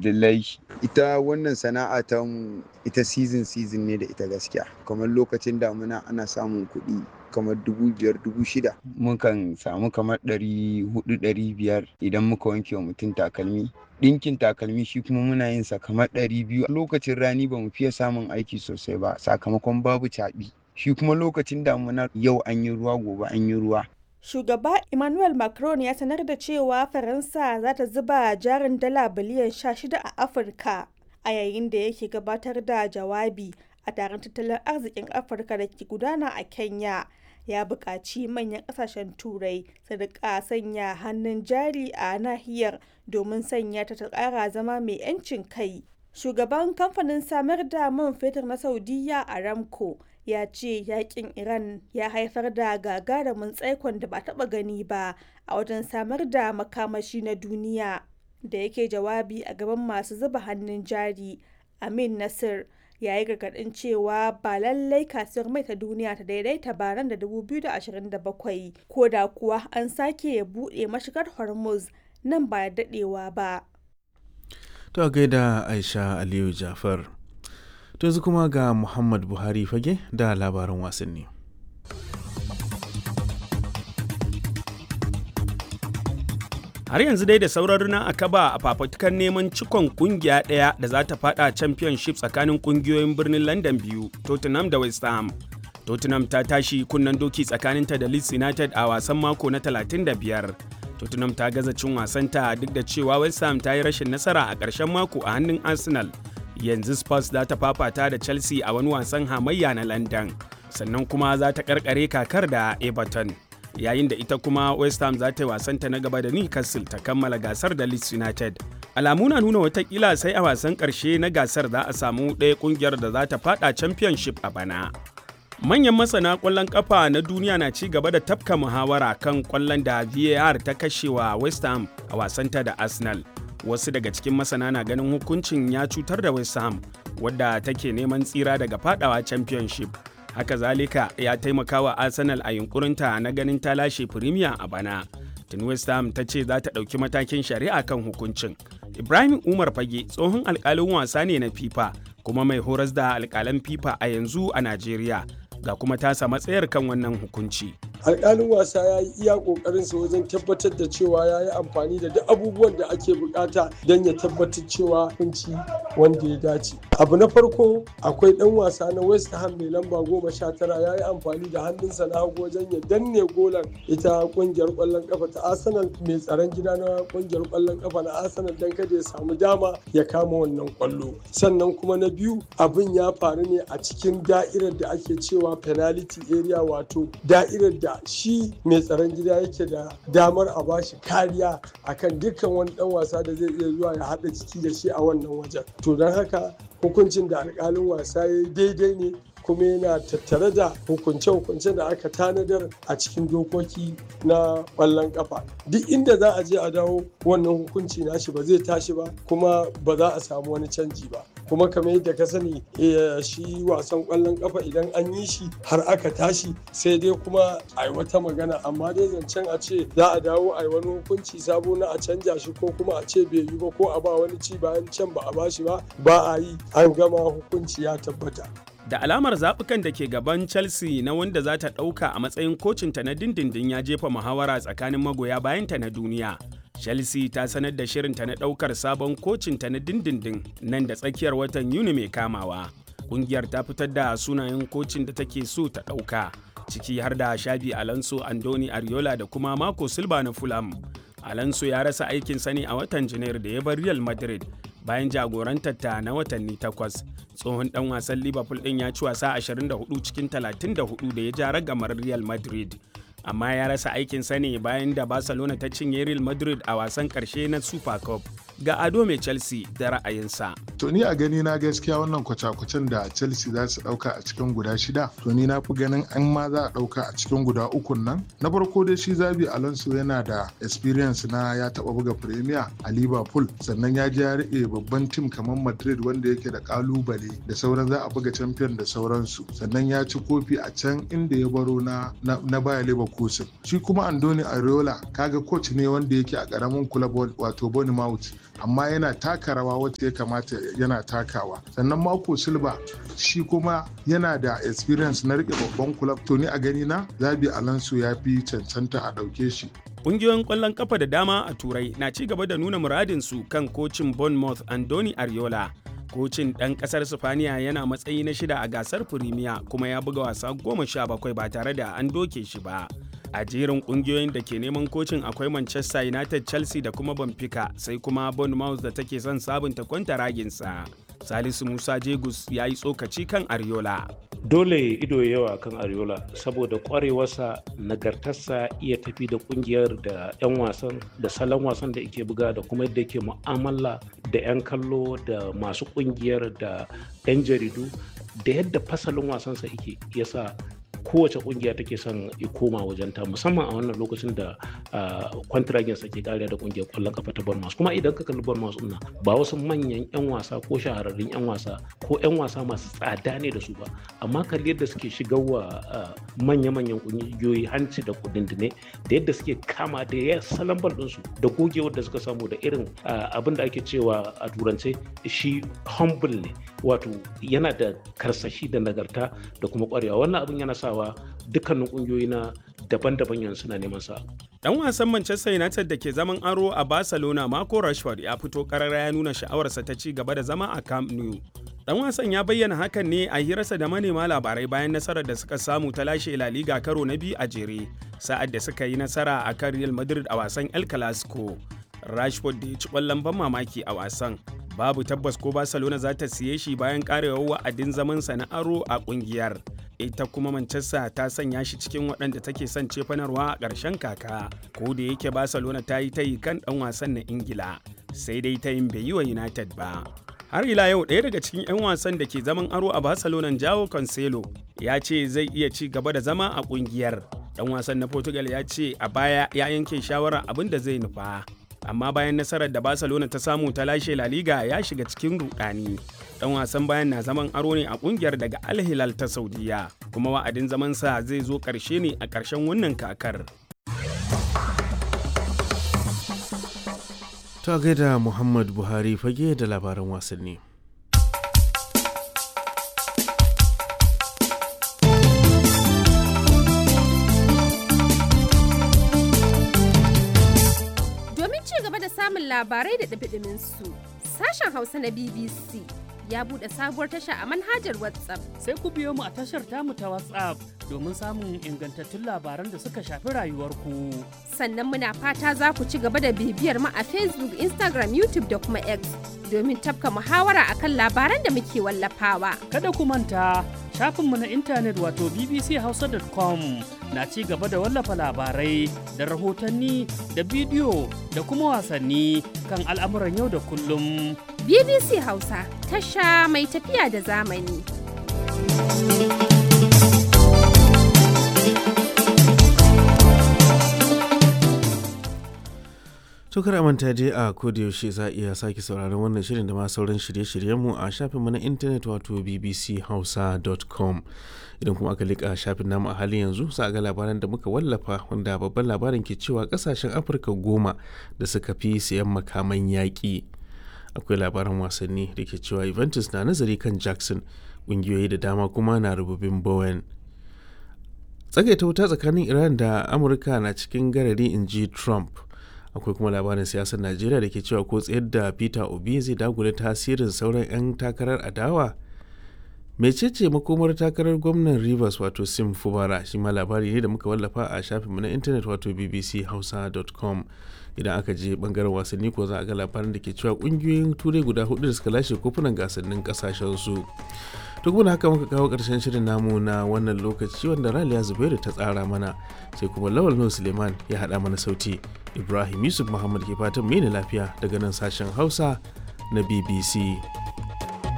dillai ita wannan sana'a ta ita season season ne da ita gaskiya kamar lokacin damuna ana samun kuɗi kamar dubu biyar dubu shida mukan samu kamar ɗari hudu ɗari biyar idan muka wanke wa mutum takalmi ɗinkin takalmi shi kuma muna yin sa kamar ɗari biyu lokacin rani ba mu fiye samun aiki sosai ba sakamakon babu caɓi shi kuma lokacin damuna yau an yi ruwa gobe an yi ruwa Shugaba Emmanuel Macron ya sanar da cewa Faransa za ta zuba jarin dala biliyan 16 a Afirka a yayin da yake gabatar da jawabi a taron tattalin arzikin Afirka da ke gudana a Kenya. Ya buƙaci manyan ƙasashen Turai su riƙa sanya hannun jari a nahiyar domin sanya ta ta ƙara zama mai 'yancin kai. Shugaban kamfanin samar da man fetur na Saudiya Aramco ya ce yakin Iran ya haifar da gagarumin tsaikon da ba taba gani ba a wajen samar da makamashi na duniya. Da yake jawabi a gaban masu zuba hannun jari, Amin Nasir ya yi gargaɗin cewa ba lallai kasuwar mai ta duniya ta daidaita ba nan da 2027 ko da kuwa an sake buɗe mashigar Hormuz nan ba da daɗewa ba. To gaida Aisha Aliyu Jafar. To yanzu kuma ga Muhammad Buhari fage da labaran wasanni. Har yanzu dai da sauran a kaba a fafatukan neman cikon kungiya ɗaya da za ta fada championship tsakanin kungiyoyin birnin London biyu, Tottenham da West Ham. Tottenham ta tashi kunnen doki tsakaninta da Leeds United a wasan mako na 35. Tottenham ta gaza cin wasanta duk da cewa West Ham ta yi rashin nasara a ƙarshen mako a hannun Arsenal. Yanzu Spurs za ta fafata da Chelsea a wani wasan hamayya na London. Sannan kuma za ta karkare kakar da Everton. Yayin da ita kuma West Ham za ta yi wasanta na gaba da Newcastle ta kammala gasar da Leeds United. Alamu na nuna watakila sai a wasan ƙarshe na gasar za a samu ɗaya ƙungiyar da za ta fada Championship a bana. Manyan masana ƙwallon ƙafa na duniya na ci gaba da tafka muhawara kan ƙwallon da VAR ta kashewa West Ham a wasanta da Arsenal. Wasu daga cikin masana na ganin hukuncin ya cutar da West Ham, wadda take neman tsira daga fadawa Championship. Haka zalika ya taimaka wa Arsenal a yunkurinta na ganin ta lashe Premier a bana. Tun West Ham ta ce za ta ɗauki matakin shari'a kan hukuncin. Ibrahim Umar Fage tsohon alƙalin wasa ne na FIFA kuma mai horas da alƙalan FIFA a yanzu a Najeriya. ga kuma tasa matsayar kan wannan hukunci. alƙalin wasa ya yi iya ƙoƙarinsa wajen tabbatar da cewa ya yi amfani da duk abubuwan da ake bukata don ya tabbatar cewa hukunci wanda ya dace abu na farko akwai ɗan wasa na west ham mai lamba goma sha tara ya yi amfani da hannunsa na hagu wajen ya danne golan ita ƙungiyar ƙwallon ƙafa ta arsenal mai tsaron gida na ƙungiyar ƙwallon ƙafa na arsenal don kada ya samu dama ya kama wannan ƙwallo sannan kuma na biyu abin ya faru ne a cikin da'irar da ake cewa penalty area wato da'irar da shi mai tsaron gida yake da damar a bashi kariya akan dukkan wani dan wasa da zai iya zuwa ya haɗa ciki da shi a wannan wajen to don haka hukuncin da alƙalin wasa ya yi daidai ne kuma yana tattare da hukunce-hukunce da aka tanadar a cikin dokoki na ƙwallon ƙafa duk inda za a je a dawo wannan hukunci nashi ba zai tashi ba kuma ba za a samu wani canji ba kuma kamar yadda ka sani shi wasan ƙwallon ƙafa idan an yi shi har aka tashi sai dai kuma a yi wata magana amma dai zancen a ce za a dawo a yi wani hukunci sabo na a canja shi ko kuma a ce bai yi ba ko a ba wani ci bayan can ba a ba shi ba ba a yi an gama hukunci ya tabbata da alamar zaɓukan da ke gaban chelsea na wanda za ta ɗauka a matsayin kocinta na dindindin ya jefa muhawara tsakanin magoya bayanta na duniya chelsea ta sanar da shirinta na ɗaukar sabon kocinta na dindindin nan da tsakiyar watan yuni mai kamawa ƙungiyar ta fitar da sunayen kocin da take so ta ɗauka ciki har da shabi alonso andoni ariola da kuma marco silva na fulham alonso ya rasa aikin sani a watan janairu da ya bar real madrid bayan jagorantar ta na watanni takwas tsohon dan wasan liverpool din ya ci wasa 24 cikin 34 da ya ja ragamar real madrid amma ya rasa aikin sani bayan da barcelona ta cinye real madrid a wasan karshe na super cup ga ado mai chelsea da ra'ayinsa to ni a gani na gaskiya wannan kwace-kwacen da chelsea za su dauka a cikin guda shida to ni na fi ganin an ma za a dauka a cikin guda ukun nan na farko dai shi zabi alonso yana da experience na ya taba buga premier a liverpool sannan ya je ya rike babban tim kamar madrid wanda yake da kalubale da sauran za a buga champion da sauransu sannan ya ci kofi a can inda ya baro na na baya leverkusen shi kuma andoni areola kaga coach ne wanda yake a karamin club wato bournemouth amma yana taka rawa wacce ya kamata yana takawa sannan mako silva shi kuma yana da experience na rike babban kulab to ni a gani na zabi alonso ya fi cancanta a ɗauke shi Ƙungiyoyin ƙwallon kafa da dama a Turai na ci gaba da nuna muradinsu kan kocin Bournemouth Andoni Ariola. Kocin ɗan ƙasar Sifaniya yana matsayi na shida a gasar Firimiya kuma ya buga wasa goma sha bakwai ba tare da an doke shi ba. A jerin ƙungiyoyin da ke neman kocin akwai Manchester United, Chelsea da kuma Benfica sai kuma Bournemouth da take son sabunta kwantaraginsa. Salisu Musa Jegus ya yi tsokaci kan Ariola. dole ido yawa kan ariola saboda kwarewarsa nagartarsa iya tafi da kungiyar da 'yan wasan da salon wasan da ke buga da kuma yadda ke mu'amala da 'yan kallo da masu kungiyar da 'yan jaridu da yadda fasalin wasansa yake yasa kowace kungiya take son ya koma wajen ta musamman a wannan lokacin da kwantiragin sa ke kariya da kungiyar kwallon kafa ta Bournemouth kuma idan ka kalli Bournemouth din ba wasu manyan yan wasa ko shahararrun yan wasa ko yan wasa masu tsada ne da su ba amma kalli yadda suke shigarwa manya-manyan kungiyoyi hanci da kudindine da yadda suke kama da ya salon bal ɗinsu da gogewar da suka samu da irin abin da ake cewa a turance shi humble ne wato yana da karsashi da nagarta da kuma kwarewa wannan abin yana sawa dukkanin kungiyoyi na daban-daban yanzu suna neman sa Dan wasan Manchester United da ke zaman aro a Barcelona Marco Rashford ya fito karara ya nuna sha'awarsa ta ci gaba da zama a Camp Nou. Dan wasan ya bayyana hakan ne a hirarsa da manema labarai bayan nasarar da suka samu ta lashe La Liga karo na biyu a jere, sa'ad da suka yi nasara a kan Real Madrid a wasan El Clasico. Rashford da ya ci ƙwallon ban mamaki a wasan. Babu tabbas ko Barcelona za ta siye shi bayan karewar wa'adin zamansa na aro a ƙungiyar. ita kuma Manchester ta sanya shi cikin waɗanda take son cefanarwa a ƙarshen kaka ko da yake Barcelona ta yi tayi kan ɗan wasan na Ingila sai dai ta yin bai yi wa United ba. Har ila yau ɗaya daga cikin 'yan wasan da ke zaman aro a Barcelona Jao Cancelo ya ce zai iya ci gaba da zama a ƙungiyar. Ɗan wasan na Portugal ya ce a baya ya yanke shawarar abin da zai nufa. Amma bayan nasarar da Barcelona ta samu ta lashe La Liga ya shiga cikin rudani. dan wasan bayan na zaman aro ne a kungiyar daga Al Hilal ta Saudiya kuma wa'adin zamansa zai zo ƙarshe ne a ƙarshen wannan kakar. Ta gaida Muhammad Buhari fage da labaran wasanni. Domin ci gaba da samun labarai da ɗabi su sashen Hausa na BBC ya buɗe sabuwar tasha a manhajar WhatsApp. Sai ku biyo mu a tashar tamu ta WhatsApp domin samun ingantattun labaran da suka shafi rayuwarku. Sannan muna fata za ku ci gaba da bibiyar mu a Facebook, Instagram, YouTube da kuma X domin tafka muhawara akan labaran da muke wallafawa. Kada ku manta shafinmu na intanet wato bbchausa.com na ci gaba da wallafa labarai da rahotanni da bidiyo da kuma wasanni kan al'amuran yau da kullum. BBC Hausa tasha mai tafiya da zamani. Tukar manta dai a yaushe za a iya sake sauraron wannan shirin da ma sauran shirye-shiryenmu a shafinmu na intanet wato bbchausa.com idan kuma aka liƙa shafin namu a halin yanzu za a ga labaran da muka wallafa wanda babban labarin ke cewa kasashen afirka goma da suka fi sayan makaman yaƙi akwai labaran wasanni da ke cewa Juventus na nazari kan Jackson ƙungiyoyi da dama kuma na rububin Bowen. Tsagaita wuta tsakanin Iran da Amurka na cikin garari in ji Trump. Akwai kuma labarin siyasar Najeriya da ke cewa ko tsayar da Peter Obi zai dagula tasirin sauran 'yan takarar adawa. mecece makomar takarar gwamnan rivers wato sim fubara shi ma labari ne da muka wallafa a shafinmu na intanet wato bbchausa.com idan aka je bangaren wasanni ko za a ga labarin da ke cewa kungiyoyin turai guda hudu da suka lashe kofunan gasannin kasashen su to kuma haka muka kawo karshen shirin namu na wannan lokaci wanda raliya zubairu ta tsara mana sai kuma lawal nuhu suleiman ya haɗa mana sauti ibrahim yusuf muhammad ke fatan mai lafiya daga nan sashen hausa na bbc